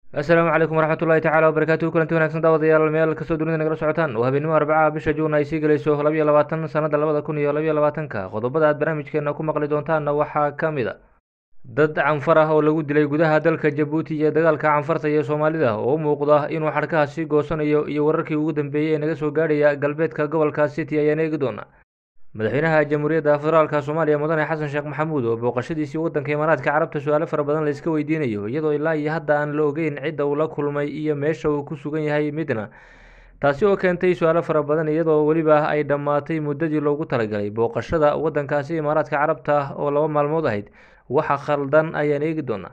asalaamu calaykum waraxmat ullahi tacala wabarakaatuhu kulanti wanagsan daawadayaal meel kastoo dunida nagala socotaan waa habeenimo arbacaha bisha juun ay sii gelayso labiyo labaatan sanada labada kun iyo labiyo labaatanka qodobada aad barnaamijkeena ku maqli doontaanna waxaa ka mid a dad canfar ah oo lagu dilay gudaha dalka jabuuti iyo dagaalka canfarta iyo soomaalida oo u muuqda inuu xadhkaha sii goosanayo iyo wararkii ugu dambeeyey ee naga soo gaadhaya galbeedka gobolka city ayaan eegi doona madaxweynaha jamhuuriyadda federaalka soomaaliya mudane xasan sheekh maxamuud oo booqashadiisii waddanka imaaraadka carabta su-aalo fara badan la iska weydiinayo iyadoo ilaa iyo hadda aan la ogeyn cidda uu la kulmay iyo meesha uu ku sugan yahay midna taasi oo keentay su-aalo fara badan iyadoo weliba ay dhammaatay muddadii loogu talagalay booqashada waddankaasi imaaraadka carabta oo laba maalmood ahayd waxa khaldan ayaan eegi doonaa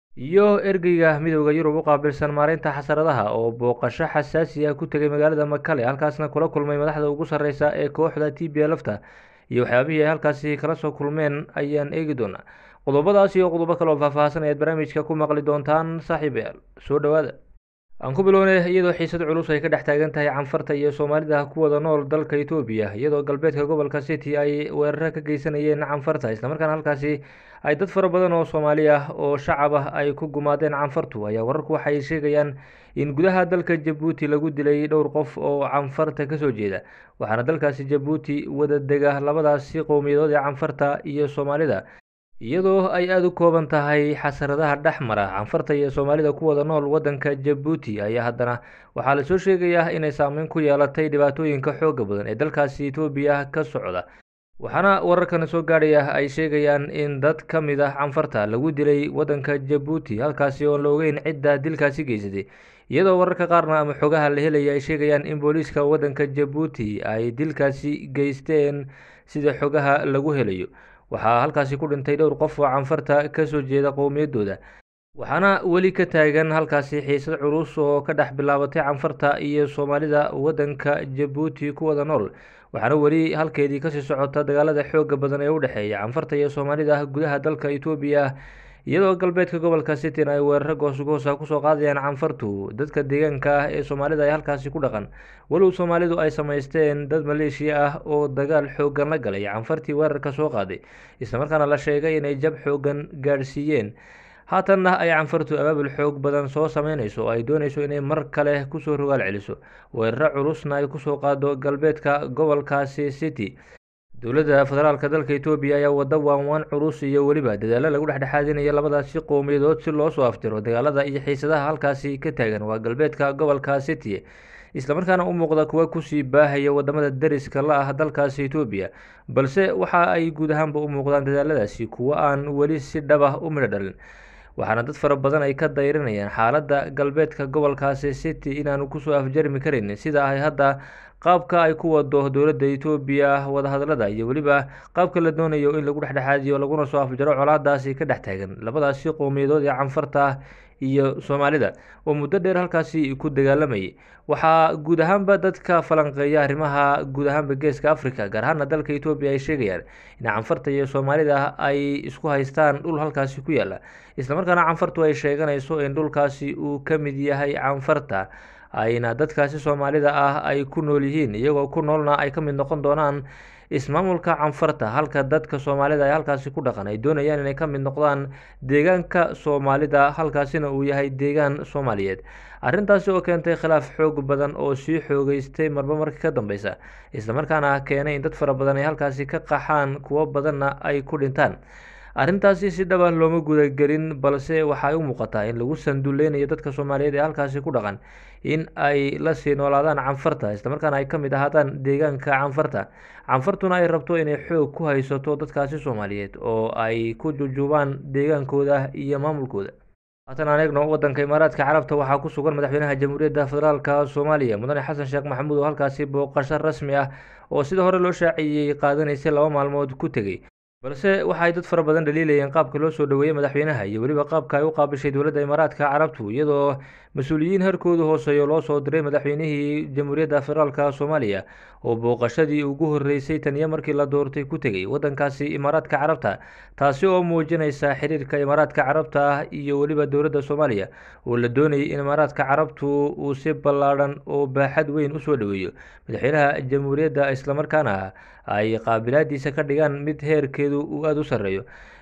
iyo ergeyga midooda yurub u qaabilsan maareynta xasaradaha oo booqasho xasaasi ah ku tegay magaalada makale halkaasna kula kulmay madaxda ugu sarreysa ee kooxda t b lfta iyo waxyaabihii ay halkaasi kala soo kulmeen ayaan eegi doonaa qodobadaas iyo qodobo kale oo faahfaahsan ayaad barnaamijka ku maqli doontaan saaxiibayaal soo dhowaada aan ku bilownay iyadoo xiisad culus ay ka dhex taagan tahay canfarta iyo soomaalida ku wada nool dalka etoobiya iyadoo galbeedka gobolka city ay weeraro ka geysanayeen canfarta islamarkaana halkaasi ay dad fara badan oo soomaali ah oo shacab ah ay ku gumaadeen canfartu ayaa wararku waxay sheegayaan in gudaha dalka jabuuti lagu dilay dhowr qof oo canfarta kasoo jeeda waxaana dalkaasi jabuuti wada dega labadaasi qowmiyadood ee canfarta iyo soomaalida iyadoo ay aada u kooban tahay xasaradaha dhex mara canfarta iyo soomaalida ku wada nool waddanka jabuuti ayaa haddana waxaa lasoo sheegayaa inay saameyn ku yeelatay dhibaatooyinka xooga badan ee dalkaasi etoobiya ka socda waxaana wararkan soo gaadhaya ay sheegayaan in dad ka mid ah canfarta lagu dilay waddanka jabuuti halkaasi oon la ogeyn cidda dilkaasi geysatay iyadoo wararka qaarna ama xogaha la helaya ay sheegayaan in booliiska waddanka jabuuti ay dilkaasi geysteen sida xogaha lagu helayo waxaa halkaasi ku dhintay dhowr qof oo canfarta kasoo jeeda qowmiyaddooda waxaana weli ka taagan halkaasi xiisad culus oo ka dhex bilaabatay canfarta iyo soomaalida waddanka jabuuti ku wada nool waxaana weli halkeedii kasii socota dagaalada xooga badan ee u dhexeeya canfarta iyo soomaalida gudaha dalka etoobiya iyadoo galbeedka gobolka citin ay weeraro goosgoosa kusoo qaadayaan canfartu dadka deegaanka ah ee soomaalida ay halkaasi ku dhaqan walow soomaalidu ay samaysteen dad maleeshiya ah oo dagaal xoogan la galay canfartii weerarka soo qaaday islamarkaana la sheegay inay jab xoogan gaadhsiiyeen haatanna ay canfartu abaabul xoog badan soo sameynayso oo ay doonayso inay mar kale kusoo rogaal celiso weeraro culusna ay kusoo qaado galbeedka gobolkaasi city dowladda federaalka dalka etoobiya ayaa wada waanwaan culus iyo weliba dadaalo lagu dhexdhexaadinaya labadaasi qowmiyadood si loo soo aftiro dagaalada iyo xiisadaha halkaasi ka taagan waa galbeedka gobolka city islamarkaana u muuqda kuwa kusii baahaya wadamada deriska la ah dalkaasi etoobiya balse waxa ay guud ahaanba u muuqdaan dadaaladaasi kuwo aan weli si dhaba u midho dhalin waxaana dad fara badan ay ka dayrinayaan xaaladda galbeedka gobolkaasi city inaanu kusoo afjarmi karin sida ay hadda qaabka ay ku wado dowladda etoobiya wadahadalada iyo weliba qaabka la doonayo in lagu dhexdhexaadiyo laguna soo afjaro colaadaasi ka dhex taagan labadaasi qowmiyadood ee canfarta iyo soomaalida oo muddo dheer halkaasi ku dagaalamayay waxaa guud ahaanba dadka falanqeeya arrimaha guud ahaanba geeska africa gaar ahaana dalka etoobiya ay sheegayaan in canfarta iyo soomaalida ay isku haystaan dhul halkaasi ku yaala islamarkaana canfartu ay sheeganayso in dhulkaasi uu ka mid yahay canfarta ayna dadkaasi soomaalida ah ay ku nool yihiin iyagoo ku noolna ay ka mid noqon doonaan ismaamulka canfarta halka dadka soomaalida ay halkaasi ku dhaqan ay doonayaan inay ka mid noqdaan deegaanka soomaalida halkaasina uu yahay deegaan soomaaliyeed arrintaasi oo keentay khilaaf xoog badan oo sii xoogeystay marba marka ka dambeysa islamarkaana keenay in dad fara badan ay halkaasi ka qaxaan kuwo badanna ay ku dhintaan arrintaasi si dhaba looma gudagelin balse waxaay u muuqataa in lagu sanduleynayo dadka soomaaliyeed ee halkaasi ku dhaqan in ay lasii noolaadaan canfarta islamarkaana ay ka mid ahaadaan deegaanka canfarta canfartuna ay rabto inay xoog ku haysato dadkaasi soomaaliyeed oo ay ku jujuubaan deegaankooda iyo maamulkooda haatan aan eegno waddanka imaaraadka carabta waxaa ku sugan madaxweynaha jamhuuriyadda federaalka soomaaliya mudane xasan sheekh maxamuud oo halkaasi booqasho rasmi ah oo sida hore loo shaaciyey qaadanaysay laba maalmood ku tegey balse waxaay dad fara badan dhaliilayeen qaabka loo soo dhoweeyey madaxweynaha iyo weliba qaabka ay u qaabishay dowladda imaaraadka carabtu iyadoo mas-uuliyiin harkoodu hooseeyo loo soo diray madaxweynihii jamhuuriyadda federaalka soomaaliya oo booqashadii ugu horreysay tan iyo markii la doortay ku tegey waddankaasi imaaraadka carabta taasi oo muujinaysa xiriirka imaaraadka carabta ah iyo weliba dowladda soomaaliya oo la doonayay in imaaraadka carabtu uu si ballaadhan oo baaxad weyn usoo dhoweeyo madaxweynaha jamhuuriyadda islamarkaana ay qaabilaadiisa ka dhigaan mid heerkeedu uu aada u sarreeyo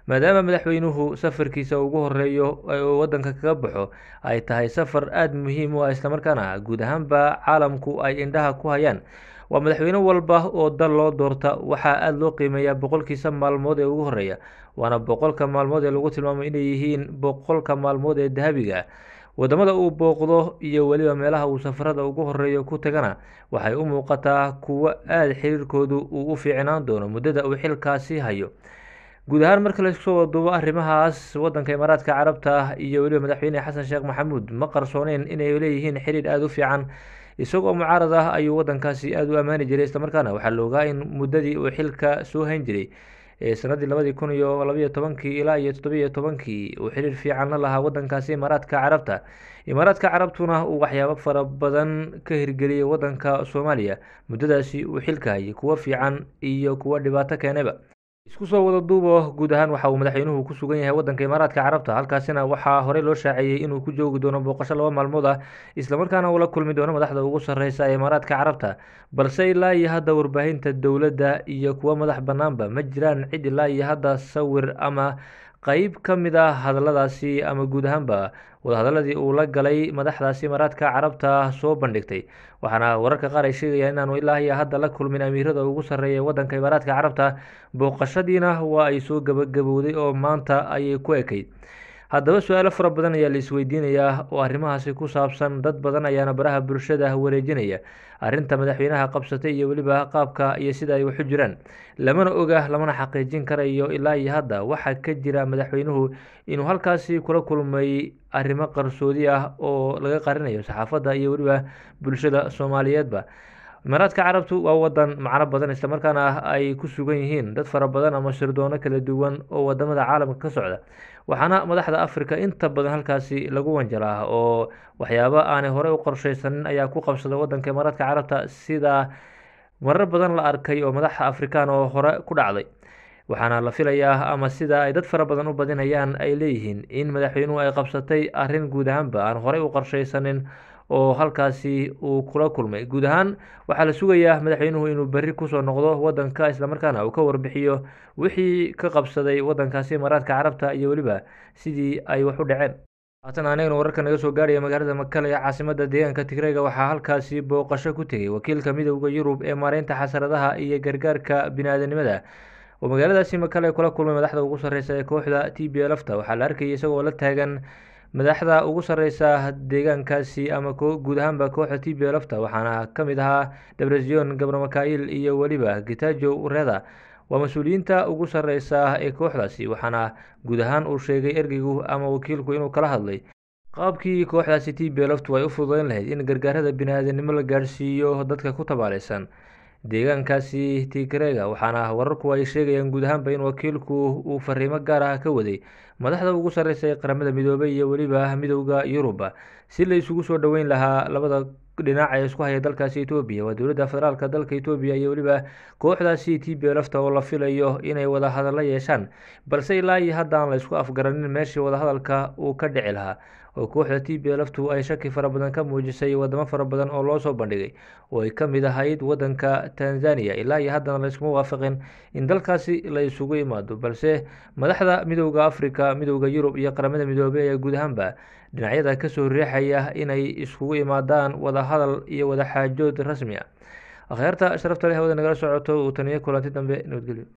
maadaama madaxweynuhu safarkiisa ugu horeeyo uu wadanka kaga baxo ay tahay safar aada muhiim u ah islamarkaana guud ahaanba caalamku ay indhaha ku hayaan waa madaxweyne walba oo dal loo doorta waxaa aada loo qiimeeyaa boqolkiisa maalmood ee ugu horeeya waana boqolka maalmood ee lagu tilmaamay inay yihiin boqolka maalmood ee dahabiga wadamada uu booqdo iyo weliba meelaha uu safarada ugu horeeyo ku tagana waxay u muuqataa kuwo aada xiriirkoodu uu u fiicnaan doono muddada uu xilkaasi hayo guud ahaan marka laiskusoo waduubo arrimahaas wadanka imaaraadka carabta iyo weliba madaxweyne xasan sheekh maxamuud ma qarsooneyn inay leeyihiin xiriir aada u fiican isagoo mucaarad ah ayuu wadankaasi aada u ammaani jiray islamarkaana waxaa la ogaa in muddadii uu xilka soo hayn jiray ee sanadii labadii kun iyo labayo tobankii ilaa iyo toddobiyo tobankii uu xiriir fiican la lahaa wadankaasi imaaraadka carabta imaaraadka carabtuna uu waxyaabo fara badan ka hirgeliyey wadanka soomaaliya muddadaasi uu xilka hayay kuwo fiican iyo kuwo dhibaato keenayba isku soo wada duubo guud ahaan waxa uu madaxweynuhu ku sugan yahay wadanka imaaraadka carabta halkaasina waxaa horey loo shaaciyey inuu ku joogi doono booqasho laba maalmood ah islamarkaana uu la kulmi doono madaxda ugu sarreysa ee imaaraadka carabta balse ilaa iyo hadda warbaahinta dowladda iyo kuwo madax bannaanba ma jiraan cid ilaa iyo hadda sawir ama qeyb ka mid ah hadalladaasi ama guud ahaanba wadahadaladii uu la galay madaxdaasi imaaraadka carabta soo bandhigtay waxaana wararka qaar ay sheegayaan inaanu ilaa iyo hadda la kulmin amiirada ugu sarreeya wadanka imaaraadka carabta booqashadiina waa ay soo gabagabowday oo maanta ayay ku ekayd haddaba su-aalo fara badan ayaa la isweydiinayaa oo arrimahaasi ku saabsan dad badan ayaana baraha bulshada wareejinaya arrinta madaxweynaha qabsatay iyo weliba qaabka iyo sida ay waxu jiraan lamana oga lamana xaqiijin karayo ilaa iyo hadda waxaa ka jira madaxweynuhu inuu halkaasi kula kulmay arrimo qarsoodi ah oo laga qarinayo saxaafadda iyo weliba bulshada soomaaliyeedba imaaraadka carabtu waa wadan macno badan islamarkaana ay ku sugan yihiin dad fara badan ama shirdoono kala duwan oo wadamada caalamka ka socda waxaana madaxda africa inta badan halkaasi lagu wanjalaa oo waxyaabo aanay horey u qorsheysanin ayaa ku qabsada wadanka imaaraadka carabta sida marar badan la arkay oo madaxa afrikaan oo hore ku dhacday waxaana la filayaa ama sida ay dad fara badan u badinayaan ay leeyihiin in madaxweynuhu ay qabsatay arrin guud ahaanba aan horey u qorsheysanin oo halkaasi uu kula kulmay guud ahaan waxaa la sugayaa madaxweynuhu inuu berri kusoo noqdo wadanka islamarkaana uu ka warbixiyo wixii ka qabsaday wadankaasi imaaraadka carabta iyo weliba sidii ay wax u dhaceen haatan anagana wararka naga soo gaarhaya magaalada makale ee caasimada deegaanka tigreega waxaa halkaasi booqasho ku tegay wakiilka midowda yurub ee maareynta xasaradaha iyo gargaarka bini-aadanimada oo magaaladaasi makale kula kulmay madaxda ugu sarreysa ee kooxda t b lfta waxaa la arkayay isagoo la taagan madaxda ugu sarreysa deegaankaasi ama guud ahaanba kooxda t b lfta waxaana ka mid ahaa debrezion gabramakail iyo weliba gitajo reda waa mas-uuliyiinta ugu sarreysa ee kooxdaasi waxaana guud ahaan uu sheegay ergeygu ama wakiilku inuu kala hadlay qaabkii kooxdaasi t b lftu ay u fududeyn lahayd in gargaarada bini-aadanimo la gaarhsiiyo dadka ku tabaaleysan deegaankaasi tigreega waxaana wararku ay sheegayaan guud ahaanba in wakiilku uu fariimo gaar ah ka waday madaxda ugu sarreysa ee qaramada midoobay iyo weliba midowda yuruba si la isugu soo dhoweyn lahaa labada dhinac ee isku haya dalkaasi etoobiya waa dowladda federaalka dalka etoobiya iyo weliba kooxdaasi t b lfta oo la filayo inay wada hadallo yeeshaan balse ilaa iyo hadda aan la isku afgaranin meeshii wadahadalka uu ka dhici lahaa oo kooxda t b lftu ay shaki fara badan ka muujisay wadamo fara badan oo loo soo bandhigay oo ay ka mid ahayd wadanka tanzania ilaa iyo haddana layskuma waafaqin in dalkaasi la isugu imaado balse madaxda midowda africa midowda yurub iyo qaramada midoobey ayaa guud ahaanba dhinacyada kasoo riixaya inay iskugu imaadaan wada hadal iyo wada xaajood rasmi ah akhyaarta sharafta leh hawada nagala socoto uu taniyo kulanti dambe nabadgelyo